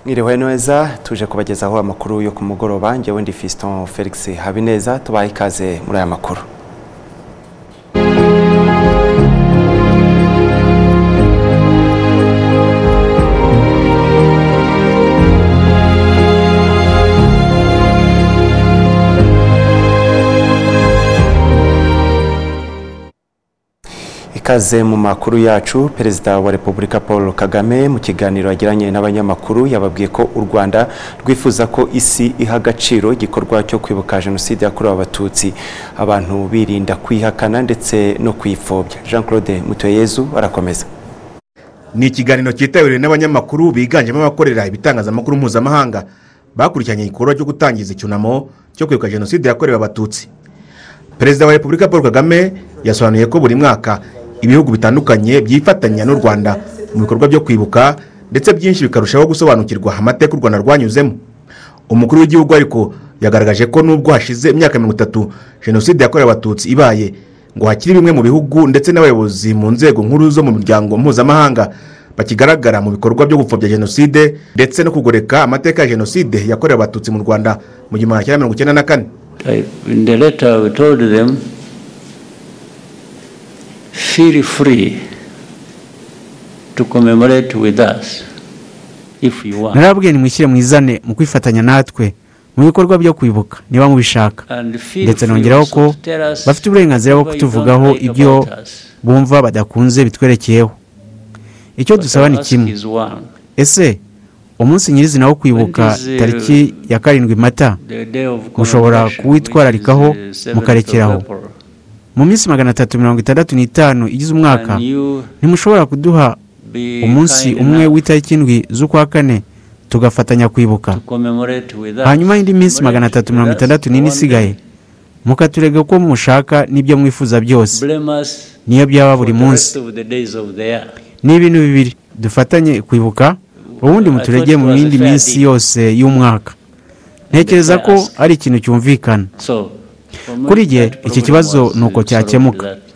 mwiriwe neza tuje kubagezaho amakuru yo ku mugoroba njyewe ndi Fiston Felix Habineza tubahe ikaze muri aya makuru ikaze mu makuru yacu perezida wa repubulika paul kagame mu kiganiro yagiranye n'abanyamakuru yababwiye ko u rwanda rwifuza ko isi iha agaciro igikorwa cyo kwibuka jenoside yakorewe abatutsi abantu birinda kwihakana ndetse no kwipfobya jean claude mutuyeyezu arakomeza ni ikiganiro cyitabiriwe n'abanyamakuru biganjemo abakorera ibitangazamakuru mpuzamahanga bakurikiranye igikorwa cyo gutangiza icyunamo cyo kwibuka jenoside yakorewe abatutsi perezida wa repubulika paul kagame yasobanuye ko buri mwaka ibihugu bitandukanye byifatanya n'u rwanda mu bikorwa byo kwibuka ndetse byinshi bikarushaho gusobanukirwa amateka u rwanda rwanyuzemo umukuru w'igihugu ariko yagaragaje ko nubwo hashize imyaka mirongo itatu jenoside yakorewe abatutsi ibaye ngo hakiri bimwe mu bihugu ndetse n'abayobozi mu nzego nkuru zo mu miryango mpuzamahanga bakigaragara mu bikorwa byo gupfobya jenoside ndetse no kugoreka amateka ya jenoside yakorewe abatutsi mu rwanda mu gihumbi magana mirongo icyenda na kane I, in the letter we told them, feel free to commemorate with us if you want. narababwiye nimwishyire mwizane mu kwifatanya natwe mu bikorwa byo kwibuka niba mubishaka And feel ndetse free nongeraho ko also to tell us bafite uburenganzira bwo what you don't kutuvugaho like ibyo about us. bumva badakunze bitwerekeyeho icyo What dusaba I ni ask kimwe is one, ese umunsi nyirizina wo kwibuka When is, uh, tariki ya karindwi mata the day of Mushobora commemoration, kuwitwararikaho, which is the 7th of mukarekeraho. April. mu minsi magana atatu mirongo itandatu n'itanu igize umwaka Can you ntimushobora kuduha be umunsi kind umwe enough w'itariki indwi z'ukwa kane tugafatanya kwibuka to commemorate with us? hanyuma indi minsi magana Commemorate atatu with mirongo us itandatu for n'ine one day. isigaye mukaturega ko mushaka n'ibyo mwifuza byose Blame us niyo byaba for buri the munsi rest of the days of the year. ni ibintu bibiri dufatanye kwibuka ubundi I muturege thought it mu was a yindi fair minsi deal. yose y'umwaka ntekereza fair ko ask. ari ikintu cyumvikana So, for me, Kuri jye, that iki problem kibazo was ni uko solved cyakemuka. that-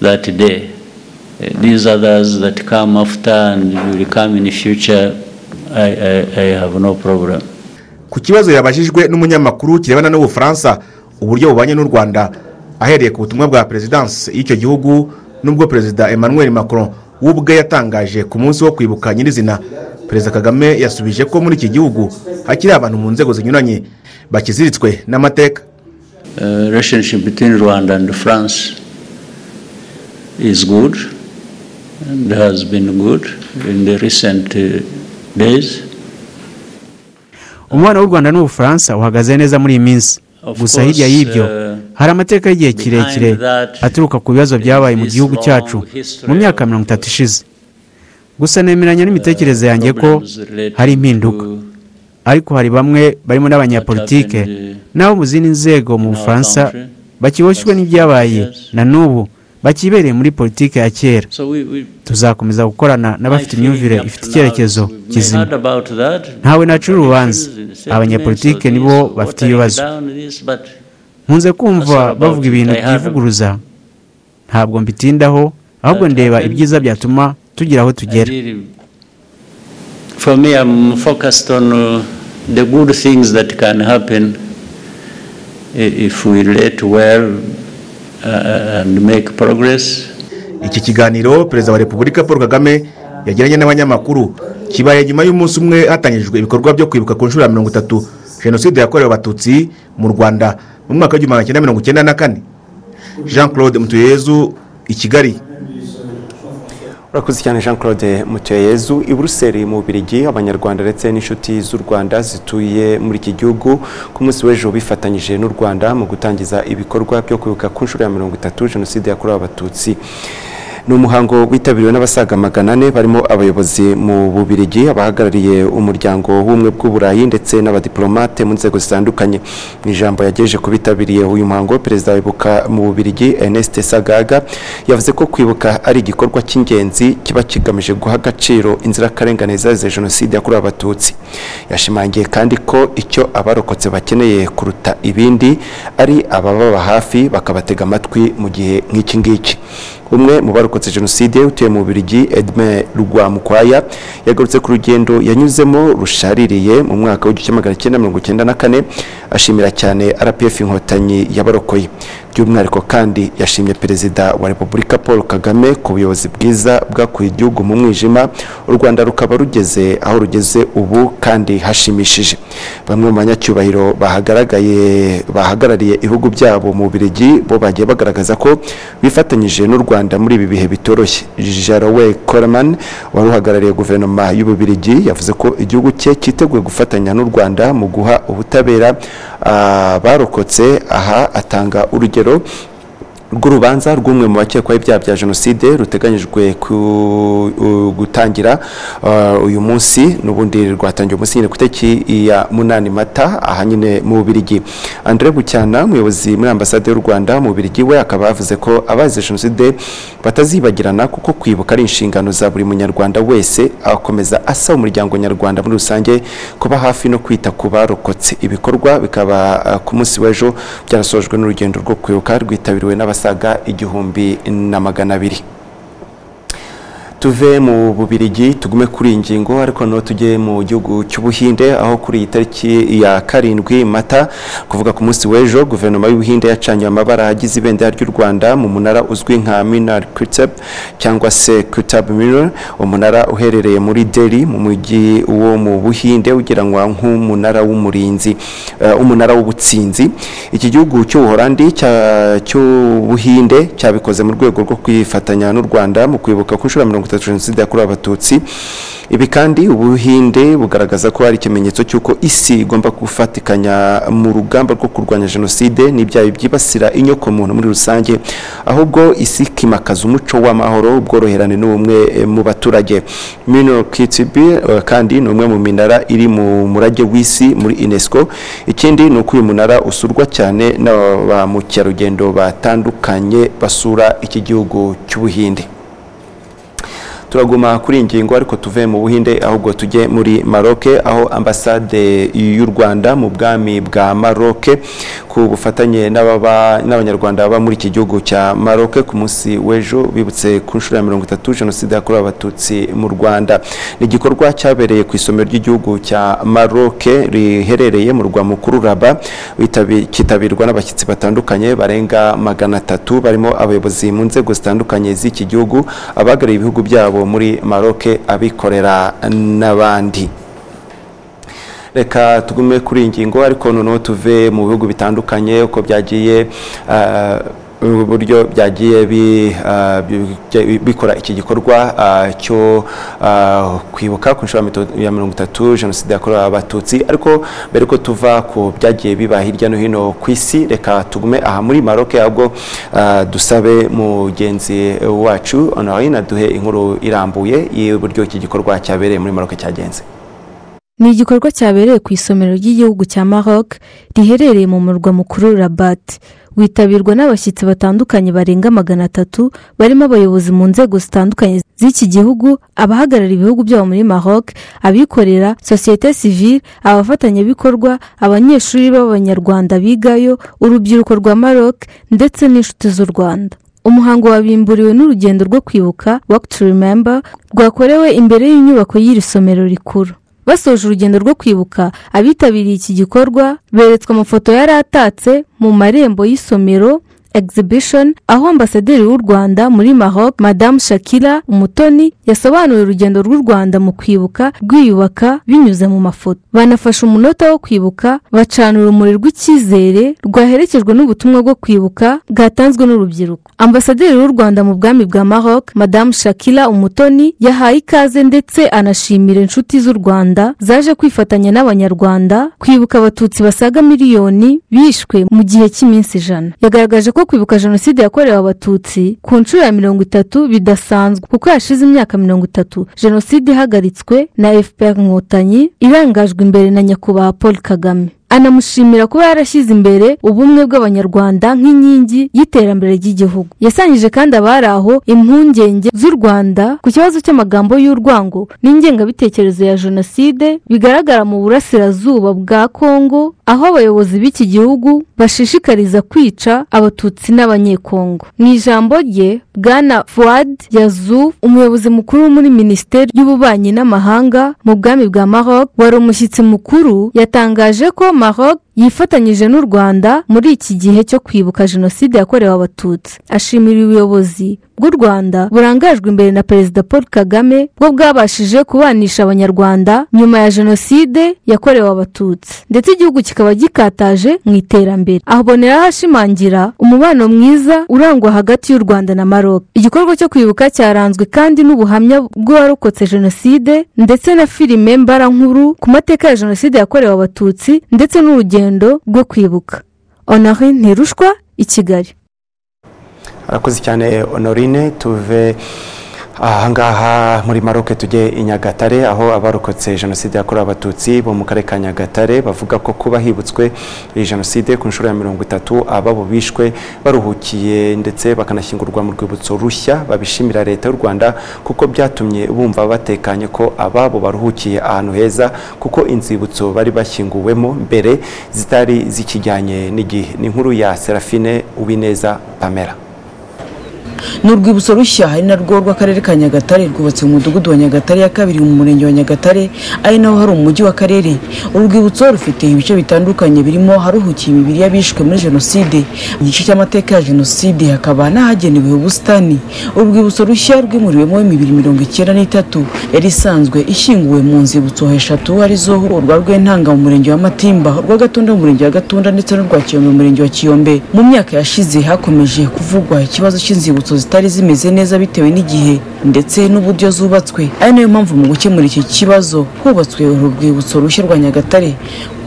That day. Eh, These others that come after and will come in future, I, I, I have no problem. ku kibazo yabajijwe n'umunyamakuru kirebana n'ubufaransa uburyo bubanye n'u rwanda ahereye ku butumwa bwa perezidansi y'icyo gihugu n'ubwo perezida emmanuel macron we ubwe yatangaje ku munsi wo kwibuka nyirizina perezida kagame yasubije ko muri iki gihugu hakiri abantu mu nzego zinyuranye bakiziritswe n'amateka Uh, relationship between Rwanda and France is good and has been good in the recent uh, days. umubano w'u rwanda n'ubufaransa uhagaze neza muri iyi minsi Of gusa course, hirya y'ibyo uh, hari amateka y'igihe behind kirekire that aturuka ku bibazo byabaye mu is gihugu long cyacu history mu myaka of, mirongo itatu ishize gusa nemeranya n'imitekerereze yanjye ko problems related hari impinduka to ariko hari bamwe barimo n'abanyapolitike What happened, n'abo mu zindi nzego mu in our bufaransa country. bakiboshywe n'ibyabaye Yes. na n'ubu bakibereye muri politiki ya kera So we, we, tuzakomeza gukorana n'abafite imyumvire ifite icyerekezo kizima Ntawe ntawe nacira nacura urubanza. urubanza Abanyapolitike abanyapolitike nibo nibo bafite bafite ibibazo. ibibazo nkunze kumva That's all about bavuga it. ibintu I heard byivuguruza ntabwo mbitindaho ahubwo That ndeba happened. ibyiza byatuma tugira aho tugera for me i'm focused on uh, the good things that can happen i- if we relate well uh, and make progress iki kiganiro perezida wa repubulika paul kagame yagiranye n'abanyamakuru kibaye nyuma y'umunsi umwe hatangijwe ibikorwa byo kwibuka ku nshuro ya mirongo itatu jenoside yakorewe abatutsi mu rwanda mu mwaka w'igihumbi magana cyenda mirongo icyenda na kane jean claude mutuyezu i kigali urakoze cyane jean claude mutuyeyezu i buruseli mu Bubiligi abanyarwanda ndetse n'inshuti z'u rwanda zituye muri iki gihugu ku munsi w'ejo bifatanyije n'u rwanda mu gutangiza ibikorwa byo kwibuka ku nshuro ya mirongo itatu jenoside yakorewe abatutsi ni umuhango witabiriwe n'abasaga magana ane barimo abayobozi mu Bubiligi abahagarariye umuryango w'ubumwe bw'u Burayi ndetse n'abadiplomate mu nzego zitandukanye mu ijambo yagejeje ku bitabiriye uyu muhango perezida wibuka mu Bubiligi Ernest Sagaga yavuze ko kwibuka ari igikorwa cy'ingenzi kiba kigamije guha agaciro inzirakarengane zazize jenoside yakorewe abatutsi yashimangiye kandi ko icyo abarokotse bakeneye kuruta ibindi ari abababa hafi bakabatega amatwi mu gihe nk'iki ngiki umwe mu barokotse jenoside utuye mu Bubiligi Edme Rugwamukwaya yagarutse ku rugendo yanyuzemo rushaririye mu mwaka w'igihumbi magana cyenda mirongo icyenda na kane ashimira cyane RPF inkotanyi yabarokoye by'umwihariko kandi yashimye perezida wa repubulika paul kagame ku buyobozi bwiza bwakuye igihugu mu mwijima u rwanda rukaba rugeze aho rugeze ubu kandi hashimishije bamwe mu banyacyubahiro bahagaragaye bahagarariye ibihugu byabo mu birigi bo bagiye bagaragaza ko bifatanyije n'u rwanda muri ibi bihe bitoroshye jarowe koreman wari uhagarariye guverinoma y'ububirigi yavuze ko igihugu cye cyiteguye gufatanya n'u rwanda mu guha ubutabera abarokotse aha atanga urugero urugero rw'urubanza rw'umwe mu bakekwaho ibyaha bya jenoside ruteganyijwe gutangira uyu munsi n'ubundi rwatangiye umunsi nyine ku itariki ya munani mata aha nyine mu bubirigi andire bucyana umuyobozi muri ambasade y'u rwanda mu bubirigi we akaba yavuze ko abazize jenoside batazibagirana kuko kwibuka ari inshingano za buri munyarwanda wese akomeza asaba umuryango nyarwanda muri rusange kuba hafi no kwita ku barokotse ibikorwa bikaba ah, ku munsi w'ejo byarasojwe n'urugendo rwo kwibuka rwitabiriwe n'abas basaga igihumbi na magana abiri tuve mu bubirigi tugume kuri iyi ngingo ariko noneho tujye mu gihugu cy'ubuhinde aho kuri iyi tariki ya karindwi mata kuvuga ku munsi w'ejo guverinoma y'ubuhinde yacanye amabara agize ibendera ry'u rwanda mu munara uzwi nka minar kutab cyangwa se kutab minar umunara uherereye muri deri mu mujyi wo mu buhinde ugeranwa nk'umunara w'umurinzi eh, umunara w'ubutsinzi iki gihugu cy'ubuhorandi cya- cy'ubuhinde cyabikoze mu rwego rwo kwifatanya n'u rwanda mu kwibuka ku nshuro ya mirongo itatu jenoside yakorewe abatutsi ibi kandi ubuhinde bugaragaza ko ari ikimenyetso cy'uko isi igomba gufatikanya mu rugamba rwo kurwanya jenoside n'ibyaha byibasira inyokomuntu muri rusange ahubwo isi ikimakaza umuco w'amahoro ubworoherane n'ubumwe eh, mu baturage mino kitibi eh, kandi ni umwe mu minara iri mu murage w'isi muri unesco ikindi ni uko uyu munara usurwa cyane na ba mukerarugendo batandukanye basura iki gihugu cy'ubuhinde turaguma kuri iyi ngingo ariko tuve mu buhinde ahubwo tujye muri maroke aho ambasade y'u rwanda mu bwami bwa maroke ku bufatanye n'ababa- n'abanyarwanda baba muri iki gihugu cya maroke ku munsi w'ejo bibutse ku nshuro ya mirongo itatu jenoside yakorewe abatutsi mu rwanda ni igikorwa cyabereye ku isomero ry'igihugu cya maroke riherereye mu rwa mukuru raba witabi- cyitabirwa n'abashyitsi batandukanye barenga magana atatu barimo abayobozi mu nzego zitandukanye z'iki gihugu abahagarariye ibihugu byabo muri maroke abikorera n'abandi reka tugume kuri iyi ngingo ariko noneho tuve mu bihugu bitandukanye uko byagiye ah, uburyo byagiye bi- ah, bi- bi- bikora iki gikorwa ah, cyo ah, kwibuka ku nshuro ya mito- ya mirongo itatu jenoside yakorewe abatutsi ariko mbere ko tuva ku byagiye biba hirya no hino ku isi reka tugume aha muri maroke ahubwo ah, dusabe mugenzi wacu honorine aduhe inkuru irambuye y'uburyo iki gikorwa cyabereye muri maroke cyagenze ni igikorwa cyabereye ku isomero ry'igihugu cya maroc riherereye mu murwa mukuru rabat witabirwa n'abashyitsi batandukanye barenga magana atatu barimo abayobozi mu nzego zitandukanye z'iki gihugu abahagarariye ibihugu byabo muri maroc abikorera sosiyete sivile abafatanyabikorwa abanyeshuri b'abanyarwanda bigayo urubyiruko rwa maroc ndetse n'inshuti z'u rwanda umuhango wabimburiwe n'urugendo rwo kwibuka work to remember rwakorewe imbere y'inyubako y'iri somero rikuru basoje urugendo rwo kwibuka abitabiriye iki gikorwa beretswe amafoto yari atatse mu marembo y'isomero exhibition aho ambasaderi w'u rwanda muri maroc madame shakira umutoni yasobanuye urugendo rw'u rwanda mu kwibuka rwiyubaka binyuze mu mafoto banafashe umunota wo kwibuka bacana urumuri rw'icyizere rwaherekejwe n'ubutumwa bwo kwibuka bwatanzwe n'urubyiruko ambasaderi w'u rwanda mu bwami bwa maroc madame shakira umutoni yahaye ikaze ndetse anashimira inshuti z'u rwanda zaje kwifatanya n'abanyarwanda kwibuka abatutsi basaga miliyoni bishwe mu gihe cy'iminsi ijana yagaragaje ko kwibuka jenoside yakorewe abatutsi ku nshuro ya mirongo itatu bidasanzwe kuko yashize imyaka mirongo itatu jenoside ihagaritswe na fpr inkotanyi irangajwe imbere na nyakubahwa paul kagame anamushimira kuba yarashyize imbere ubumwe bw'abanyarwanda nk'inkingi y'iterambere ry'igihugu yasangije kandi abari aho impungenge z'u rwanda ku kibazo cy'amagambo y'urwango n'ingengabitekerezo ya jenoside bigaragara mu burasirazuba bwa kongo aho abayobozi b'iki gihugu bashishikariza kwica abatutsi n'abanyekongo mu ijambo rye bwana fuwad yazu umuyobozi mukuru wo muri minisiteri y'ububanyi n'amahanga mu bwami bwa maroc wari umushyitsi mukuru yatangaje ko maroc yifatanyije n'u rwanda muri iki gihe cyo kwibuka jenoside yakorewe abatutsi ashimira ubuyobozi bw'u rwanda burangajwe imbere na perezida paul kagame bwo bwabashije kubanisha abanyarwanda nyuma ya jenoside yakorewe abatutsi ndetse igihugu kikaba gikataje mu iterambere aho boneraho ashimangira umubano mwiza urangwa hagati y'u rwanda na maroc igikorwa cyo kwibuka cyaranzwe kandi n'ubuhamya bw'uwarokotse jenoside ndetse na filime mbarankuru ku mateka ya jenoside yakorewe abatutsi ndetse n'urugendo rwo kwibuka onari ntirushwa i kigali arakoze cyane honorine tuve ahangaha muri maroke tujye i nyagatare aho abarokotse jenoside yakorewe abatutsi bo mu karere ka nyagatare bavuga ko kuba hibutswe iyi jenoside ku nshuro ya mirongo itatu ababo bishwe baruhukiye ndetse bakanashyingurwa mu rwibutso rushya babishimira leta y'u rwanda kuko byatumye bumva batekanye ko ababo baruhukiye ahantu heza kuko inzibutso bari bashyinguwemo mbere zitari zikijyanye n'igihe ni inkuru ya serafine uwineza pamela ni urwibutso rushya ari narwo rw'akarere ka nyagatare rwubatse mu mudugudu wa nyagatare ya kabiri mu murenge wa nyagatare ari naho hari umujyi w'akarere uru rwibutso rufite ibice bitandukanye birimo haruhukiye imibiri y'abishwe muri jenoside mu gice cy'amateka ya jenoside hakaba n'ahagenewe ubusitani uru rwibutso rushya rwimuriwemo imibiri mirongo icyenda n'itatu yari isanzwe ishyinguwe mu nzibutso eshatu arizo urwa rwentanga mu murenge wa matimba urwa gatunda mu murenge wa gatunda ndetse n'urwa kiyombe mu murenge wa kiyombe mu myaka yashize hakomeje kuvugwa ikibazo cy'inzibutso zitari zimeze neza bitewe n'igihe ndetse n'uburyo zubatswe ari nayo mpamvu mu gukemura iki kibazo hubatswe urwibutso rushya rwa nyagatare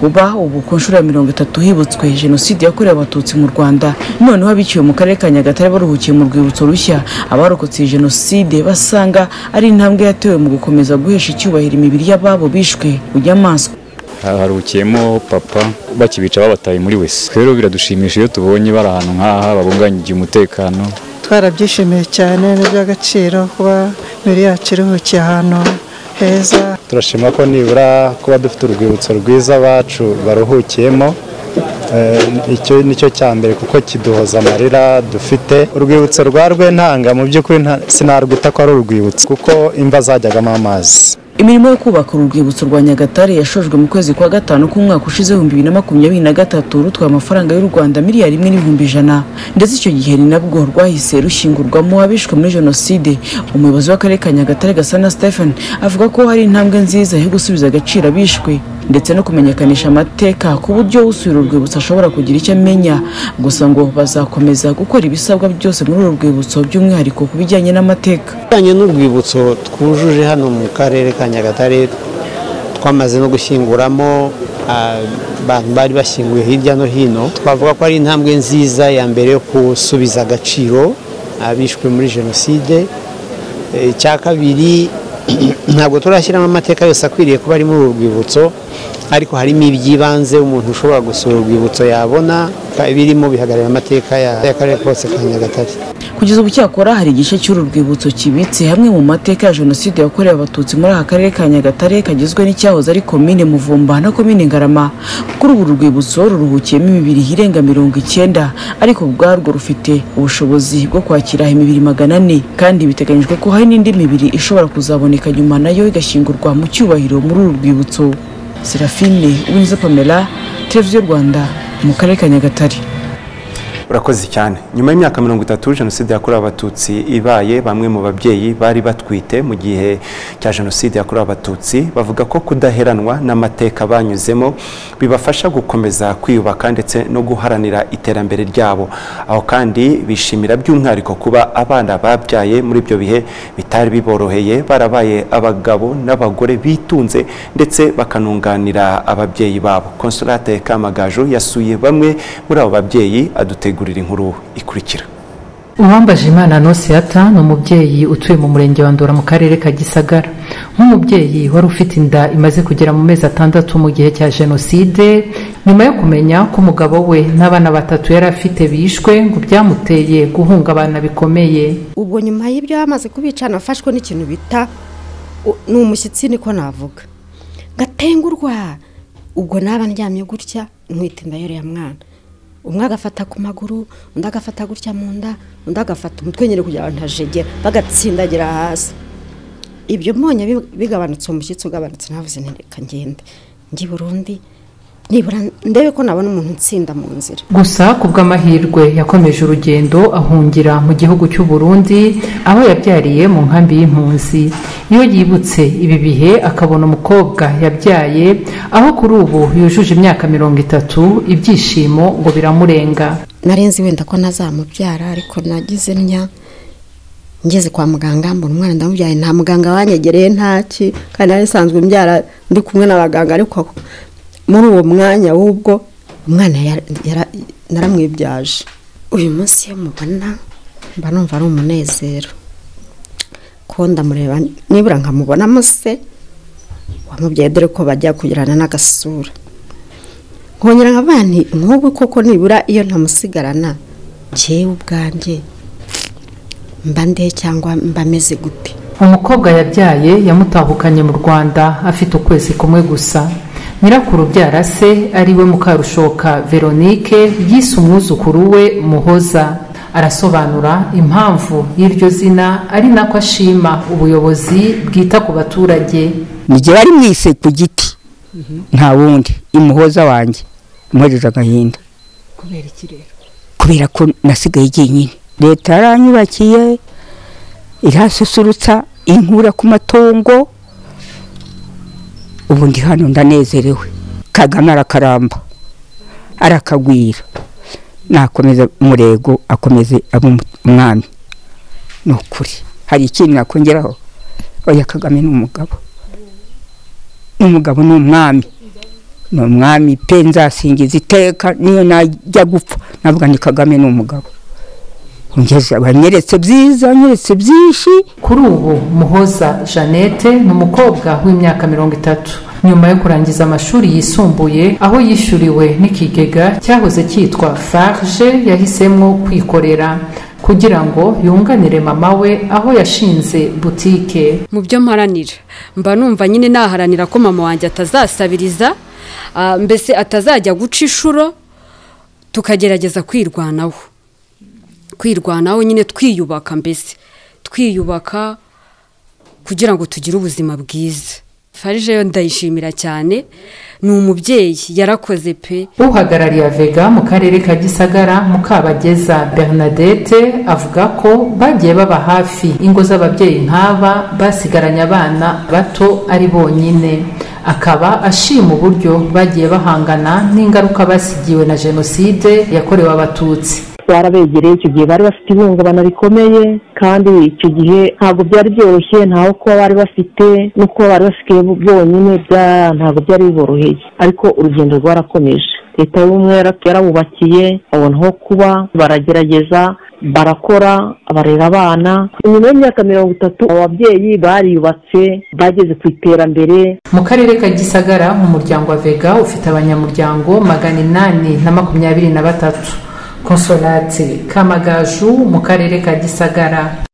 kuba ubu ku nshuro ya mirongo itatu hibutswe jenoside yakorewe abatutsi mu rwanda noneho abiciwe mu karere ka nyagatare baruhukiye mu rwibutso rushya abarokotse iyi jenoside basanga ari intambwe yatewe mu gukomeza guhesha icyubahiro imibiri y'ababo bishwe inyamaswa haruhukiyemo papa bakibica babataye muri wese rero biradushimisha iyo tubonye bari ahantu nk'aha babunganyiriye umutekano twarabyishimiye cyane ni iby'agaciro kuba imibiri yacu iruhukiye ahantu heza turashima ko nibura kuba dufite urwibutso rwiza abacu baruhukiyemo icyo nicyo cya mbere kuko kiduhoza amarira dufite urwibutso rwa rwentanga mu by'ukuri sinarwita ko ari urwibutso kuko imva zajyagamo amazi imirimo yo kubaka uru rwibutso rwa nyagatare yashojwe mu kwezi kwa gatanu k'umwaka ushize ibihumbi bibiri na makumyabiri na gatatu rutwaye amafaranga y'u rwanda miliyari imwe n'ibihumbi ijana ndetse icyo gihe ni nabwo rwahise rushingurwamo abishwe muri jenoside umuyobozi w'akarere ka nyagatare gasana stephen avuga ko hari intambwe nziza yo gusubiza agaciro abishwe ndetse no kumenyekanisha amateka ku buryo usubira urwibutso ashobora kugira icyo amenya gusa ngo bazakomeza gukora ibisabwa byose muri uru rwibutso by'umwihariko ku bijyanye n'amateka bijyanye n'urwibutso twujuje hano mu karere ka nyagatare twamaze no gushyinguramo abantu bari bashyinguye hirya no hino twavuga ko ari intambwe nziza ya mbere yo gusubiza agaciro abishwe muri jenoside icya kabiri ntabwo turashyiramo amateka yose akwiriye kuba ari muri uru rwibutso ariko harimo iby'ibanze umuntu ushobora gusura urwibutso yabona birimo bihagarara amateka y'akarere kose ka nyagatare kugeza ubu cyakora hari igice cy'uru rwibutso kibitse hamwe mu mateka ya jenoside yakorewe abatutsi muri aka karere ka nyagatare kagizwe n'icyahoze ari komine muvumba na komine ngarama kuri ubu rwibutso ruruhukiyemo imibiri irenga mirongo icyenda ariko ubwarwo rufite ubushobozi bwo kwakira imibiri magana ane kandi biteganyijwe ko hari n'indi mibiri ishobora kuzaboneka nyuma nayo igashyingurwa mu cyubahiro muri uru rwibutso serafine winza pamela televiziyo rwanda mu karere ka nyagatare urakoze cyane nyuma y'imyaka mirongo itatu jenoside yakorewe abatutsi ibaye bamwe mu babyeyi bari batwite mu gihe cya jenoside yakorewe abatutsi bavuga ko kudaheranwa n'amateka banyuzemo bibafasha gukomeza kwiyubaka ndetse no guharanira iterambere ryabo aho kandi bishimira by'umwihariko kuba abana babyaye muri ibyo bihe bitari biboroheye barabaye abagabo n'abagore bitunze ndetse bakanunganira ababyeyi babo konsolate kamagaju yasuye bamwe muri abo babyeyi adutega gurira inkuru ikurikira uwambaje imana nosiata ni umubyeyi utuye mu murenge wa ndora mu karere ka gisagara nk'umubyeyi wari ufite inda imaze kugera mu mezi atandatu mu gihe cya jenoside nyuma yo kumenya ko umugabo we n'abana batatu yari afite bishwe ngo byamuteye guhungabana bikomeye ubwo nyuma y'ibyo yamaze kubica nafashwe n'ikintu bita u- ni umushyitsi niko navuga ngatengurwa ubwo naba ndyamye gutya nwita inda y'uriya mwana umwe agafata ku maguru undi agafata gutya mu nda undi agafata umutwe nyine kugira ngo ntajegera bagatsindagira hasi ibyo mbonye bi- bigabanutse umushyitsi ugabanutse navuze nti reka ngende ngi burundi nibura ndebe ko nabona umuntu unsinda mu nzira gusa ku bw'amahirwe yakomeje urugendo ahungira mu gihugu cy'u Burundi aho yabyariye mu nkambi y'impunzi iyo yibutse ibi bihe akabona umukobwa yabyaye aho kuri ubu yujuje imyaka mirongo itatu ibyishimo ngo biramurenga narenze wenda ko nazamubyara ariko nagize ntya ngeze kwa muganga mbona umwana ndamubyaye nta muganga wanyegereye ntaki kandi nari nsanzwe mbyara ndi kumwe n'abaganga ariko muri uwo mwanya w'ubwo umwana yara- yara- naramwibyaje uyu munsi iyo mubona mba numva ari umunezero ko ndamureba nibura nkamubonamo se wamubyaye dore ko bajya kugirana n'agasura nkongera nkaba nti nk'ubu koko nibura iyo ntamusigarana ngewe ubwanjye mba nde cyangwa mba meze gute umukobwa yabyaye yamutahukanye mu rwanda afite ukwezi kumwe gusa nyirakuru ubyara se ariwe mukarushoka veronike yise umwuzukuru we muhoza arasobanura impamvu y'iryo zina ari nako ashima ubuyobozi bwita ku baturage nige bari mwise ku giti nta wundi imuhoza wanjye imuhojeje agahinda kubera iki rero kubera ko nasigaye jyenyine leta yaranyubakiye irasusurutsa inkura ku matungo ubu ndi hano ndanezerewe kagame arakaramba arakagwira nakomeza umurego akomeze abe umu- umwami ni ukuri hari ikindi nakongeraho oya kagame ni umugabo n'umugabo ni umwami ni umwami pe nzasingiza iteka niyo najya gupfa navuga ni kagame ni umugabo ungeze abanyeretse byiza anyeretse byinshi kuri ubu muhoza jeannette ni umukobwa w'imyaka mirongo itatu nyuma yo kurangiza amashuri yisumbuye aho yishyuriwe n'ikigega cyahoze cyitwa farge yahisemo kwikorera kugira ngo yunganire mama we aho yashinze butike mu byo mparanira mba numva nyine naharanira ko mama wanjye atazasabiriza ah, mbese atazajya guca inshuro tukagerageza kwirwanaho kwirwanaho nyine twiyubaka mbese twiyubaka kugira ngo tugire ubuzima bwiza farije yo ndayishimira cyane ni umubyeyi yarakoze pe uhagarariye avega mu karere ka gisagara mukabageza bernadette avuga ko bagiye baba hafi ingo z'ababyeyi nk'aba basigaranye abana bato ari bonyine akaba ashima uburyo bagiye bahangana n'ingaruka basigiwe na jenoside yakorewe abatutsi barabegereye icyo gihe bari bafite ihungabana rikomeye kandi icyo gihe ntabwo byari byoroshye ntaho kuba bari bafite no kuba bari basigaye byonyine bya- ntabwo byari biboroheye ariko urugendo rwarakomeje leta y'ubumwe yara- yarabubakiye babona aho kuba baragerageza barakora barera abana nyuma y'imyaka mirongo itatu ababyeyi bariyubatse bageze ku iterambere mu karere ka gisagara mu muryango wa vega ufite abanyamuryango magana inani na makumyabiri na batatu konsolati kamagaju mu karere ka gisagara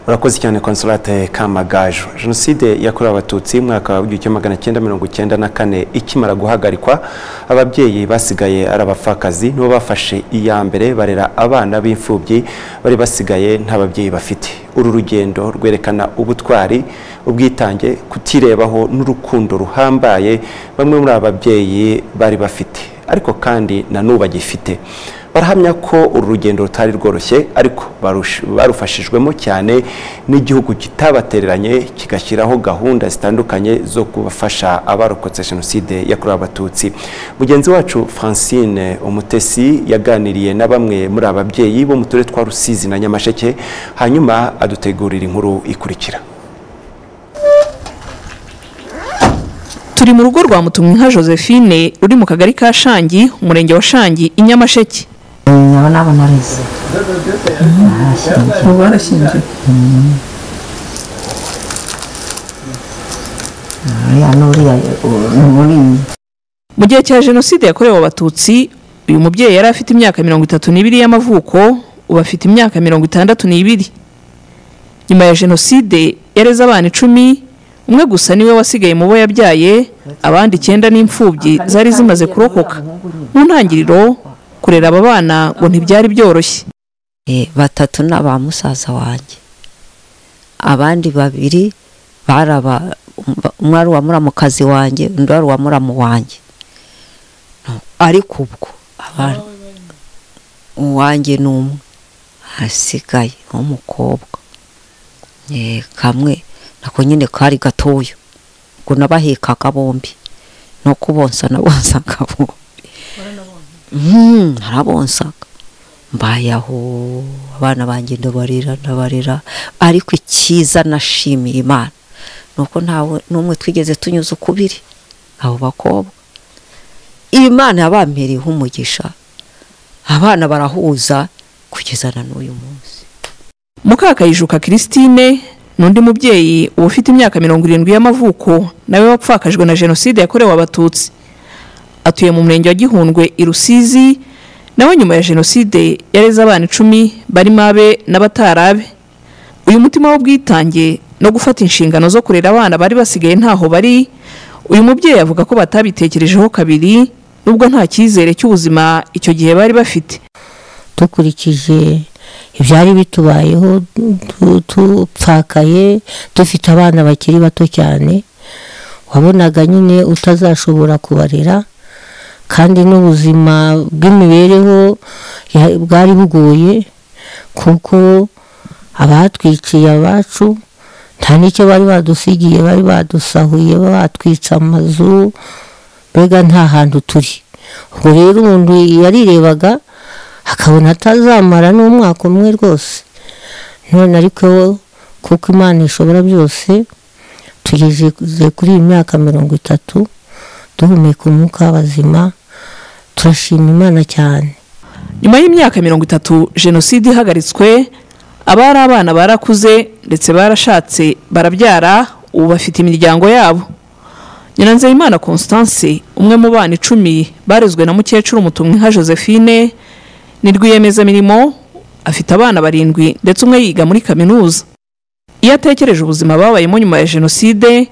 urakoze cyane konsolate kamagaju jenoside yakorewe abatutsi mu mwaka w'igihumbi magana cyenda mirongo icyenda na kane ikimara guhagarikwa ababyeyi basigaye ari abapfakazi nibo bafashe iya mbere barera abana b'imfubyi bari basigaye nta babyeyi bafite uru rugendo rwerekana ubutwari ubwitange kutirebaho n'urukundo ruhambaye bamwe muri aba babyeyi bari bafite ariko kandi na n'ubu bagifite barahamya ko uru rugendo rutari rworoshye ariko barush- barufashijwemo cyane n'igihugu kitabatereranye kigashyiraho gahunda zitandukanye zo kubafasha abarokotse jenoside yakorewe abatutsi mugenzi wacu francine umutesi yaganiriye na bamwe muri aba babyeyi bo mu turere twa rusizi na nyamasheke hanyuma adutegurira inkuru ikurikira turi mu rugo rwa mutumwinka josephine ruri mu kagari ka shangi umurenge wa shangi i nyamasheke ndabona abona arize ubu barashyingiye uriya n'uriya ni muri mu gihe cya jenoside yakorewe abatutsi uyu mubyeyi yari afite imyaka mirongo itatu n'ibiri y'amavuko ubu afite imyaka mirongo itandatu n'ibiri nyuma ya jenoside yareze abana icumi umwe gusa niwe wasigaye mu bo yabyaye abandi icyenda n'imfubyi zari zimaze kurokoka mu ntangiriro kurera aba bana ngo ntibyari byoroshye batatu ni aba musaza wanjye abandi babiri bari aba umwe ari uwamukazi wanjye undi ari uwamuramu wanjye ariko ubwo abantu uwanjye ni umwe hasigaye nk'umukobwa kamwe nako nyine kari gatoya ubwo nabahekaga bombi no kubonsa nabonsaga bombi narabonsaga mbayeho abana banjye ndabarira ndabarira ariko icyiza nashimiye imana ni uko ntawe n'umwe twigeze tunyuze ukubiri abo bakobwa imana yabampereyeho umugisha abana barahuza kugeza na n'uyu munsi mukakayijuka christine ni undi mubyeyi uba ufite imyaka mirongo irindwi y'amavuko nawe wapfakajwe na jenoside yakorewe abatutsi atuye mu murenge wa gihundwe i rusizi nawe nyuma ya jenoside yareze abana icumi barimo abe n'abatarabe uyu mutima w'ubwitange no gufata inshingano zo kurera abana bari basigaye ntaho bari uyu mubyeyi avuga ko batabitekerejeho kabiri nubwo nta cyizere cy'ubuzima icyo gihe bari bafite dukurikije ibyari bitubayeho tupfakaye dufite abana bakiri bato cyane wabonaga nyine utazashobora kubarera kandi n'ubuzima bw'imibereho bwari bugoye kuko abatwikiye abacu nta n'icyo bari badusigiye bari badusahuye batwitse amazu mbega nta hantu turi ubwo rero umuntu yarirebaga akabona atazamara n'umwaka umwe rwose none ariko kuko imana ishobora byose tugeze kuri iyi myaka mirongo itatu duhumeka umwuka w'abazima turashima imana cyane nyuma y'imyaka mirongo itatu jenoside ihagaritswe abari abana barakuze ndetse barashatse barabyara ubu bafite imiryango yabo nyiranzayimana constance umwe mu bana icumi barezwe na mukecuru mutumwinka josephine ni rwiyemezamirimo afite abana barindwi ndetse umwe yiga muri kaminuza iyo atekereje ubuzima babayemo nyuma ya jenoside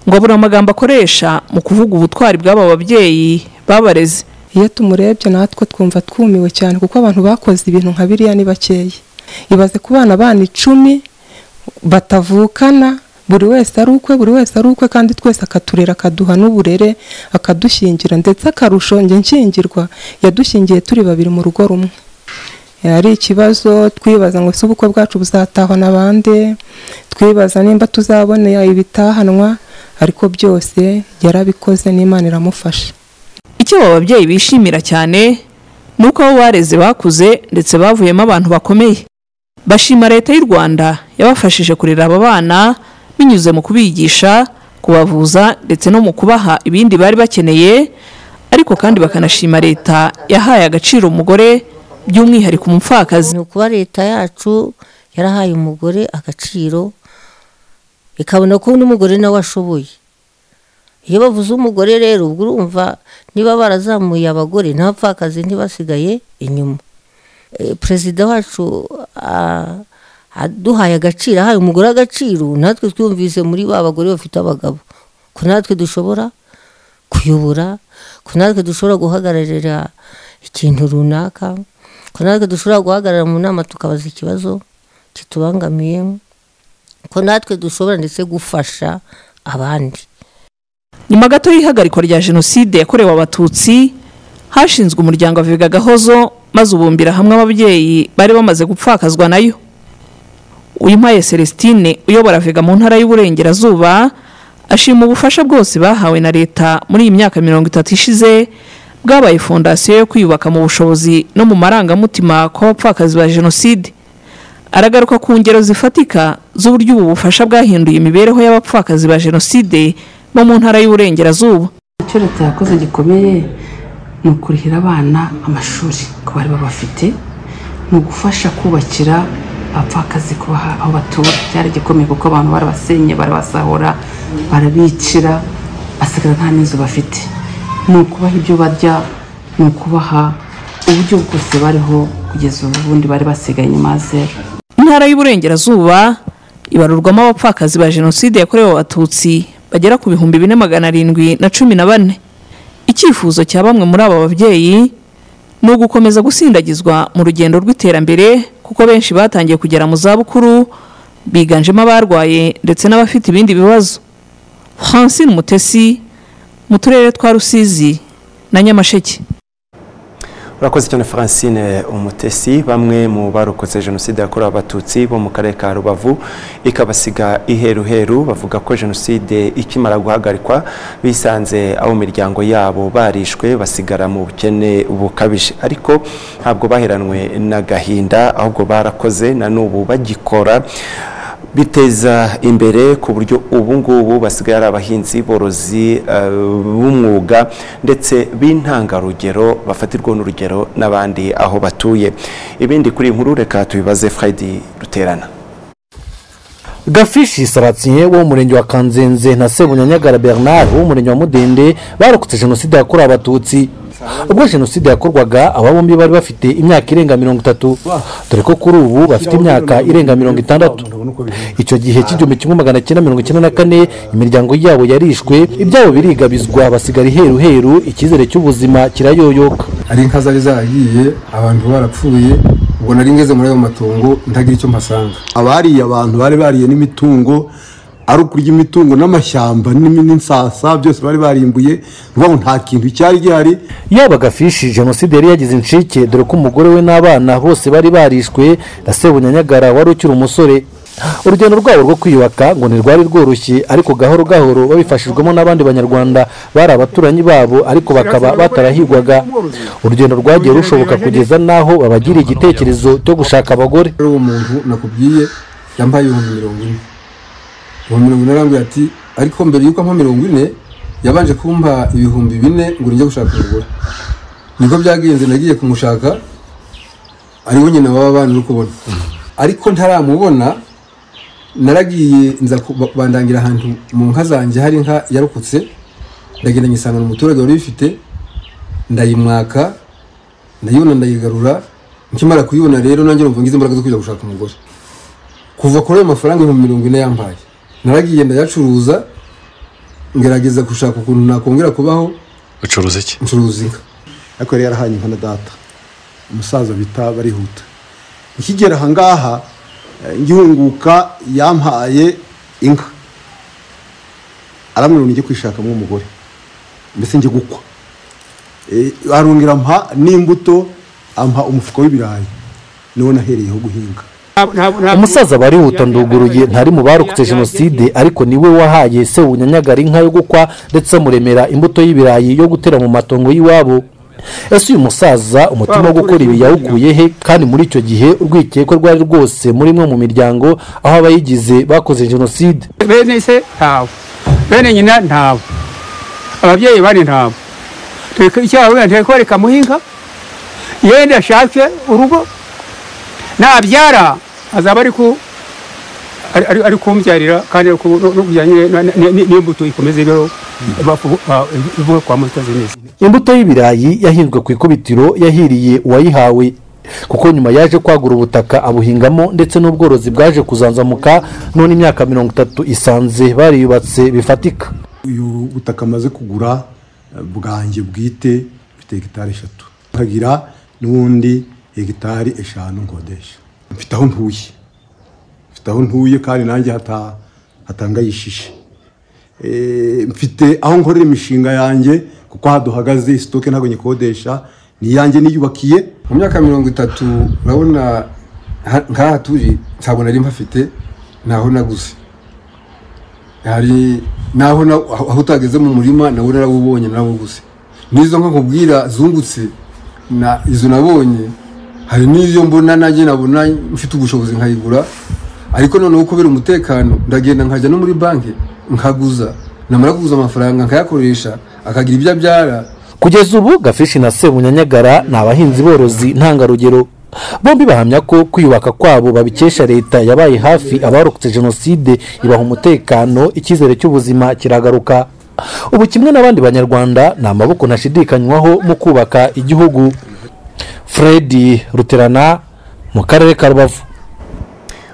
ngo abura amagambo akoresha mu kuvuga ubutwari bw'aba babyeyi babareze iyo tumurebye natwe twumva twumiwe cyane kuko abantu bakoze ibintu nka biriya ni bakeya ibaze ku bana bana icumi batavukana buri wese ari ukwe buri wese ari ukwe kandi twese akaturera akaduha n'uburere akadushyingira ndetse akarusho njye nshyingirwa yadushingiye turi babiri mu rugo rumwe ari ikibazo twibaza ngo ese ubukwe bwacu buzatahwa na bande twibaza nimba tuzabonera ibitahanwa ariko byose yarabikoze n'imana iramufasha icyo aba babyeyi bishimira cyane ni uko abo bareze bakuze ndetse bavuyemo abantu bakomeye bashima leta y'u rwanda yabafashije kurera aba bana binyuze mu kubigisha kubavuza ndetse no mu kubaha ibindi bari bakeneye ariko kandi bakanashima leta yahaye agaciro umugore by'umwihariko umupfakazi ni ukuba leta yacu yarahaye umugore agaciro ikabona ko n'umugore nawe ashoboye iyo bavuze umugore rero ubwo urumva niba barazamuye abagore ntabapfakazi ntibasigaye inyuma perezida wacu aduhaye agaciro ahaye umugore agaciro natwe twumvise muri ba bagore bafite abagabo ko natwe dushobora kuyobora ko natwe dushobora guhagararira ikintu runaka ko natwe dushobora guhagarara mu nama tukabaza ikibazo kitubangamiye ko natwe dushobora ndetse gufasha abandi nyuma gato y'ihagarikwa rya jenoside yakorewe abatutsi hashinzwe umuryango avuga gahozo maze ubumbira hamwe ababyeyi bari bamaze gupfakazwa nayo uyimpaye celestine uyobora vega mu ntara y'uburengerazuba ashima ubufasha bwose bahawe na leta muri iyi myaka mirongo itatu ishize bwabaye fondasiyo yo kwiyubaka mu bushobozi no mu marangamutima kw'abapfakazi ba jenoside aragaruka ku ngero zifatika z'uburyo ubu bufasha bwahinduye imibereho y'abapfakazi ba jenoside bo mu ntara y'uburengerazuba icyo leta yakoze gikomeye ni ukurihira abana amashuri ku bari babafite ni ugufasha kubakira abapfakazi kubaha aho batura byari igikomeye kuko abantu barabasenye barabasahura barabikira basigara nta n'inzu bafite ni ukubaha ibyo barya ni ukubaha uburyo bwose bariho kugeza ubu bundi bari basigaye nyuma ya zeru intara y'uburengerazuba ibarurwamo abapfakazi ba jenoside yakorewe abatutsi bagera ku bihumbi bine magana arindwi na cumi na bane icyifuzo cya bamwe muri aba babyeyi ni ugukomeza gusindagizwa mu rugendo rw'iterambere kuko benshi batangiye kugera mu zabukuru biganjemo abarwaye ndetse n'abafite ibindi bibazo francine mutesi mu turere twa rusizi na nyamasheke urakoze cyane francine umutesi bamwe mu barokotse jenoside yakorewe abatutsi bo mu karere ka rubavu ikabasiga iheruheru bavuga ko jenoside ikimara guhagarikwa bisanze abo miryango yabo barishwe basigara mu bukene bukabije ariko ntabwo baheranwe n'agahinda ahubwo barakoze na n'ubu bagikora biteza imbere ku buryo ubu ngubu basigaye ari abahinzi borozi eh, b'umwuga ndetse b'intangarugero bafatirwa n'urugero n'abandi aho batuye ibindi kuri iyi nkuru reka tubibaze Freddy ruterana gafishi saratiye wo mu murenge wa kanzenze na sebunyanyagara bernard wo mu murenge wa mudende barokotse jenoside yakorewe abatutsi ubwo jenoside yakorwaga aba bombi bari bafite imyaka irenga mirongo itatu dore ko kuri ubu bafite imyaka irenga mirongo itandatu icyo gihe cy'igihumbi kimwe magana cyenda mirongo icyenda na kane imiryango yabo yarishwe ibyabo birigabizwa basigara iheru heru icyizere cy'ubuzima kirayoyoka hari inka zari zaragiye abantu barapfuye ubwo nari ngeze muri ayo matungo ntagira icyo mpasanga abariye abantu bari bariye n'imitungo ari ukurya imitungo n'amashyamba n'imi- n'insasa byose bari barimbuye vuba ngo nta kintu cyari gihari yaba gafishi jenoside yari yagize incike dore ko umugore we n'abana bose bari barishwe na sebunyanyagara wari ukiri umusore urugendo rwabo rwo kwiyubaka ngo ntirwari rworoshye ariko gahoro gahoro babifashijwemo n'abandi banyarwanda bari abaturanyi babo ariko bakaba batarahigwaga urugendo rwagiye rushoboka kugeza n'aho babagira igitekerezo cyo gushaka abagore uwo muntu nakubwiye yambaye ibihumbi mirongo ine ibihumbi mirongo ine arambwira ati ariko mbere y'uko ampa mirongo ine yabanje kumpa ibihumbi bine ngo njye gushaka umugore niko byagenze nagiye kumushaka ariwe nyina waba bana uri kubona ariko ntaramubona naragiye nza ku- ba- bandangira ahantu mu nka zanjye hari inka yarokotse ndagenda nyisangana umuturage wari uyifite ndayimwaka ndayibona ndayigarura nkimara kuyibona rero nanjye numva ngize imbaraga zo kujya gushaka umugore kuva kuri ayo mafaranga ibihumbi mirongo ine yambaye naragiye ndayacuruza ngerageza gushaka ukuntu nakongera kubaho ucuruza iki ncuruza inka ariko yari yarahaye inka na data umusaza bita barihuta nkigera aha ngaha eh, ngihunguka yampaye inka aramwirunga njye kwishakamo umugore mbese njye gukwa Eh, arongera ampa n'imbuto ampa umufuka w'ibirayi niwo nahereyeho guhinga umusaza barihuta nduguruye ntari mu barokotse jenoside ariko niwe wahaye sebunyanyagara inka yo gukwa ndetse amuremera imbuto y'ibirayi yo gutera mu matongo y'iwabo ese uyu musaza umutima wo gukora ibi yawukuye he kandi muri icyo gihe urwikekwe rwari rwose muri imwe mu miryango aho abayigize bakoze jenoside bene se ntabo bene nyina ntabo ababyeyi bane ntabo icyababwira turi kwereka muhinga yenda ashake urugo nabyara azaba ari ku ari- ari- ari kumbyarira kandi ari ku- no kujyanye n'imbuto ikomeze ibeho ivuye kwa mutazi neza imbuto y'ibirayi yahinzwe ku ikubitiro yahiriye uwayihawe kuko nyuma yaje kwagura ubutaka abuhingamo ndetse n'ubworozi bwaje kuzanzamuka none imyaka mirongo itatu isanze bariyubatse bifatika uyu butaka amaze kugura eh, bwanjye bwite mfite hegitari eshatu nkagira n'ubundi hegitari eshanu nkodesha mfite aho ntuye mfite aho ntuye kandi nanjye hata- hatangayishishe Eh, mfite aho nkorera imishinga yanjye kuko aha duhagaze sitoke ntabwo nyikodesha ni iyanjye niyubakiye mu myaka mirongo itatu urabona ha- nk'aha turi ntabwo nari mpafite ntaho naguze hari naho na- aho aho utageze mu murima nawe narawubonye narawuguze n'izo nka nkubwira zungutse na izo nabonye hari n'iyo mbona nanjye nabona mfite ubushobozi nkayigura ariko noneho kubera umutekano ndagenda nkajya no muri banki nkaguza namara kuguza amafaranga nkayakoresha akagira ibyo abyara kugeza ubu gafishi na sebunyanyagara ni abahinzi borozi ntangarugero bombi bahamya ko kwiyubaka kwabo babikesha leta yabaye hafi abarokotse jenoside ibaha umutekano icyizere cy'ubuzima kiragaruka ubu kimwe n'abandi banyarwanda ni amaboko ntashidikanywaho mu kubaka igihugu fred ruterana mu karere ka rubavu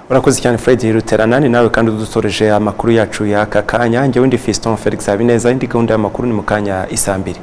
urakoze cyane fred ruterana ni nawe kandi udusoreje amakuru yacu y'aka kanya ngewe ndi fiston felix habineza indi gahunda y'amakuru ni mu kanya isambiri